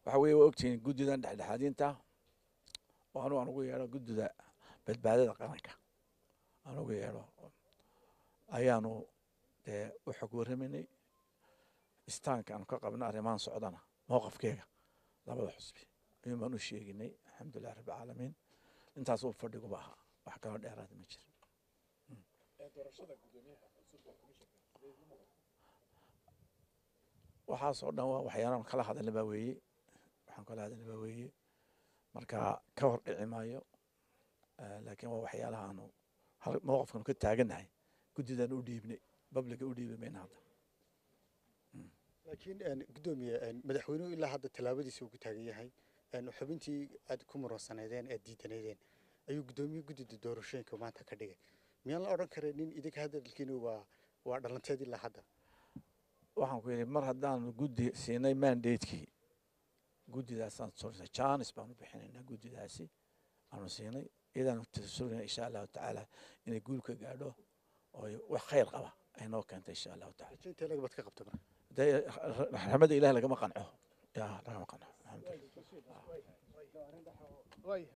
waxa weeye waa ogtihiin guddidan dhexdhexaadinta oo anu aan ugu yeedho guddida badbaadada qaranka aan ugu yeedho ayaanu dee u xog warramaynay istaanka aanu ka qabna arrimahan socdana mowqafkeega labada xusbi ayuun baan u sheeginay alxamdulilah rabbi caalamiin intaas uu fadhiguba ahaa wax kaloo dheeraada ma jiro waxaasoo dhan waa waxyaalaan kala hadalna baa weeye waxaan kala hadalna baa weeye marka ka hor dhici maayo laakiin waa waxyaalaha aanu mowqafkanu ka taagannahay guddidan u dhiibnay babliga u dhiibi mayna hadda laakiin guddoomiye madaxweynuhu ilaa hadda tallaabadiisa uu ku taagan yahay xubintii aad ku muransaneedeen aad diidanaydeen ayuu guddoomiye guddida doorashooyinka maanta ka dhigay miyaan la odhan karay nin idinka hadalkiina waa waa dhalanteed ilaa hadda waxaan ku yidhi mar haddaanu guddi siinay mandatekii guddidaasaan surnay janis baanu bixinaynaa guddidaasi aanu siinay iyadaanu surnay insha allahu tacaala inay guul ka gaadho oo wax khayr qaba ay noo keentay insha allahu taala intee lagabad ka qabta marka dee raxmadda ilaah lagama qanco ya lagama qanco alxamdulilah